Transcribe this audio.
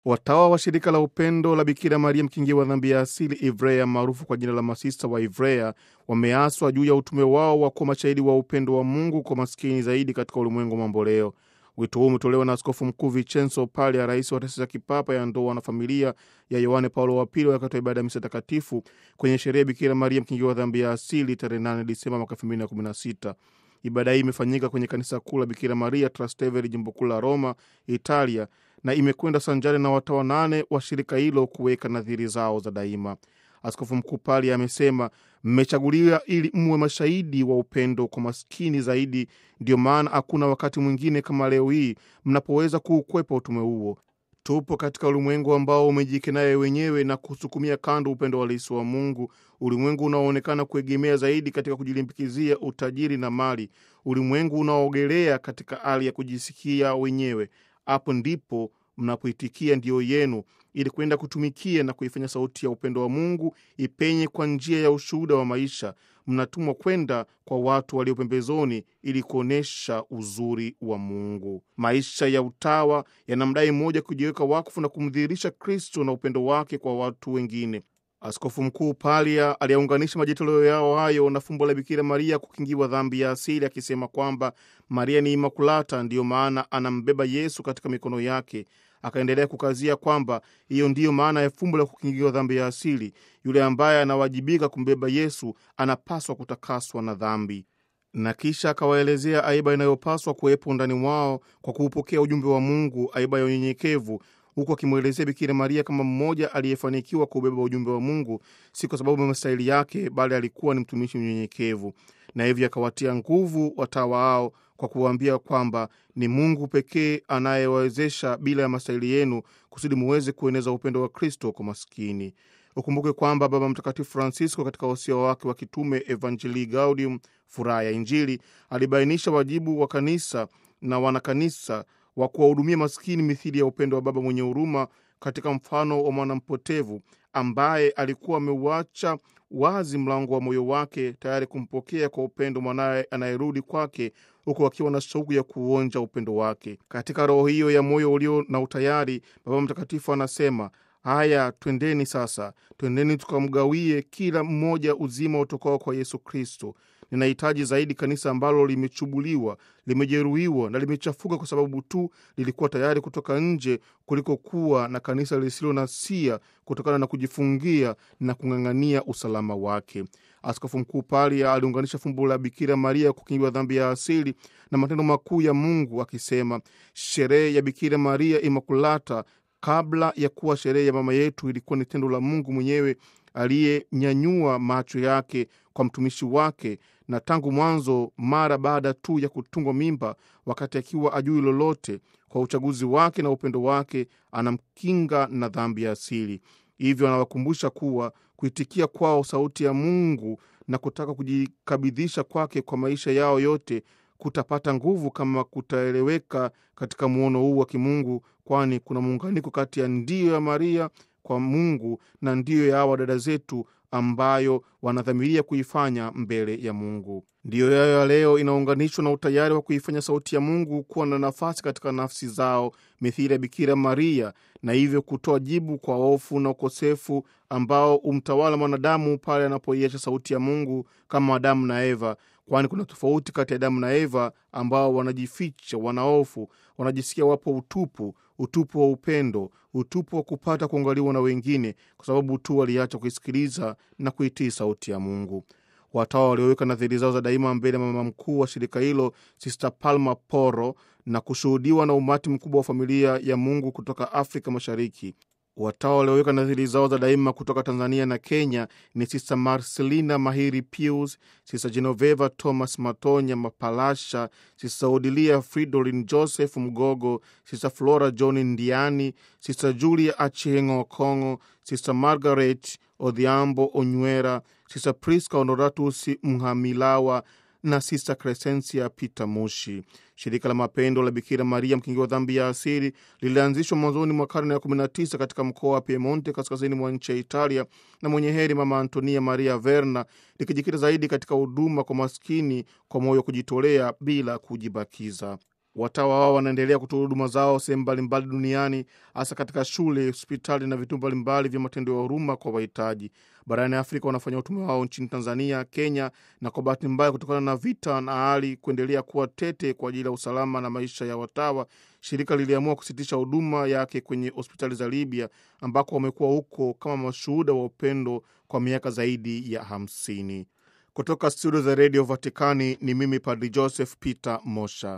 Watawa wa shirika la upendo la Bikira Maria mkingia wa dhambi ya asili Ivrea maarufu kwa jina la masista wa Ivrea wameaswa juu ya utume wao wa kuwa mashahidi wa upendo wa Mungu kwa maskini zaidi katika ulimwengu mamboleo. Wito huu umetolewa na Askofu Mkuu Vincenzo Pali ya rais wa taasisi ya kipapa ya ndoa na familia ya Yohane Paulo wa Pili wakati wa ibada ya misa takatifu kwenye sherehe ya Bikira Maria mkingia wa dhambi ya asili tarehe 8 Disemba mwaka 2016. Ibada hii imefanyika kwenye kanisa kuu la Bikira Maria Trastevere, jimbo kuu la Roma, Italia, na imekwenda sanjari na watawa nane wa shirika hilo kuweka nadhiri zao za daima. Askofu Mkuu Pali amesema mmechaguliwa ili mwe mashahidi wa upendo kwa maskini zaidi. Ndiyo maana hakuna wakati mwingine kama leo hii mnapoweza kuukwepa utume huo. Tupo katika ulimwengu ambao umejikenaya wenyewe na kusukumia kando upendo halisi wa Mungu, ulimwengu unaoonekana kuegemea zaidi katika kujilimbikizia utajiri na mali, ulimwengu unaoogelea katika hali ya kujisikia wenyewe. Hapo ndipo mnapoitikia ndio yenu ili kwenda kutumikia na kuifanya sauti ya upendo wa Mungu ipenye kwa njia ya ushuhuda wa maisha. Mnatumwa kwenda kwa watu walio pembezoni ili kuonyesha uzuri wa Mungu. Maisha ya utawa yanamdai mmoja kujiweka wakfu na kumdhihirisha Kristo na upendo wake kwa watu wengine. Askofu Mkuu Palia aliyaunganisha majitoleo yao hayo na fumbo la Bikira Maria kukingiwa dhambi ya asili, akisema kwamba Maria ni Imakulata, ndiyo maana anambeba Yesu katika mikono yake. Akaendelea kukazia kwamba hiyo ndiyo maana ya fumbo la kukingiwa dhambi ya asili. Yule ambaye anawajibika kumbeba Yesu anapaswa kutakaswa na dhambi, na kisha akawaelezea aiba inayopaswa kuwepo ndani mwao kwa kuupokea ujumbe wa Mungu, aiba ya unyenyekevu huku akimwelezea Bikira Maria kama mmoja aliyefanikiwa kuubeba ujumbe wa Mungu, si kwa sababu ya mastahili yake, bali alikuwa ni mtumishi mnyenyekevu, na hivyo akawatia nguvu watawa hao kwa kuwaambia kwamba ni Mungu pekee anayewawezesha bila ya mastahili yenu, kusudi muweze kueneza upendo wa Kristo kwa maskini. Ukumbuke kwamba Baba Mtakatifu Francisco katika wasia wake wa kitume Evangelii Gaudium, furaha ya Injili, alibainisha wajibu wa kanisa na wanakanisa wa kuwahudumia maskini mithili ya upendo wa baba mwenye huruma, katika mfano wa mwanampotevu ambaye alikuwa ameuacha wazi mlango wa moyo wake tayari kumpokea kwa upendo mwanaye anayerudi kwake, huku akiwa na shauku ya kuonja upendo wake. Katika roho hiyo ya moyo ulio na utayari, Baba Mtakatifu anasema Haya, twendeni sasa, twendeni tukamgawie kila mmoja uzima utokao kwa Yesu Kristo. Ninahitaji zaidi kanisa ambalo limechubuliwa, limejeruhiwa na limechafuka kwa sababu tu lilikuwa tayari kutoka nje, kuliko kuwa na kanisa lisilo na sia kutokana na kujifungia na kung'ang'ania usalama wake. Askofu Mkuu Palia aliunganisha fumbo la Bikira Maria kukingiwa dhambi ya asili na matendo makuu ya Mungu akisema, sherehe ya Bikira Maria Imakulata kabla ya kuwa sherehe ya mama yetu ilikuwa ni tendo la Mungu mwenyewe aliyenyanyua macho yake kwa mtumishi wake, na tangu mwanzo, mara baada tu ya kutungwa mimba, wakati akiwa ajui lolote, kwa uchaguzi wake na upendo wake anamkinga na dhambi ya asili. Hivyo anawakumbusha kuwa kuitikia kwao sauti ya Mungu na kutaka kujikabidhisha kwake kwa maisha yao yote kutapata nguvu kama kutaeleweka katika muono huu wa kimungu, kwani kuna muunganiko kati ya ndiyo ya Maria kwa Mungu na ndiyo ya hawa dada zetu ambayo wanadhamiria kuifanya mbele ya Mungu. Ndiyo yayo ya leo inaunganishwa na utayari wa kuifanya sauti ya Mungu kuwa na nafasi katika nafsi zao mithili ya Bikira Maria, na hivyo kutoa jibu kwa hofu na ukosefu ambao umtawala mwanadamu pale anapoiacha sauti ya Mungu kama Adamu na Eva, kwani kuna tofauti kati ya Adamu na Eva ambao wanajificha, wanahofu, wanajisikia wapo utupu, utupu wa upendo, utupu wa kupata kuangaliwa na wengine, kwa sababu tu waliacha kuisikiliza na kuitii sauti ya Mungu. Watawa walioweka nadhiri zao za daima mbele ya mama mkuu wa shirika hilo Sister Palma Poro na kushuhudiwa na umati mkubwa wa familia ya Mungu kutoka Afrika Mashariki. Watawa walioweka nadhiri zao za daima kutoka Tanzania na Kenya ni Sister Marcelina Mahiri Pius, Sister Genoveva Thomas Matonya Mapalasha, Sister Odilia Fridolin Joseph Mgogo, Sister Flora John Ndiani, Sister Julia Achieng' Okongo, Sister Margaret Odhiambo Onywera, Sister Priska Honoratus Mhamilawa na Sista Crescencia Peter Mushi. Shirika la mapendo la Bikira Maria mkingi wa dhambi ya asili lilianzishwa mwanzoni mwa karne ya 19 katika mkoa wa Piemonte, kaskazini mwa nchi ya Italia, na mwenye heri Mama Antonia Maria Verna, likijikita zaidi katika huduma kwa maskini kwa moyo wa kujitolea bila kujibakiza. Watawa wao wanaendelea kutoa huduma zao sehemu mbalimbali duniani, hasa katika shule, hospitali na vituo mbalimbali vya matendo ya huruma kwa wahitaji. Barani Afrika wanafanya utume wao nchini Tanzania, Kenya, na kwa bahati mbaya, kutokana na vita na hali kuendelea kuwa tete kwa ajili ya usalama na maisha ya watawa, shirika liliamua kusitisha huduma yake kwenye hospitali za Libya, ambako wamekuwa huko kama mashuhuda wa upendo kwa miaka zaidi ya hamsini. Kutoka studio za redio Vatikani ni mimi Padri Joseph Peter Mosha.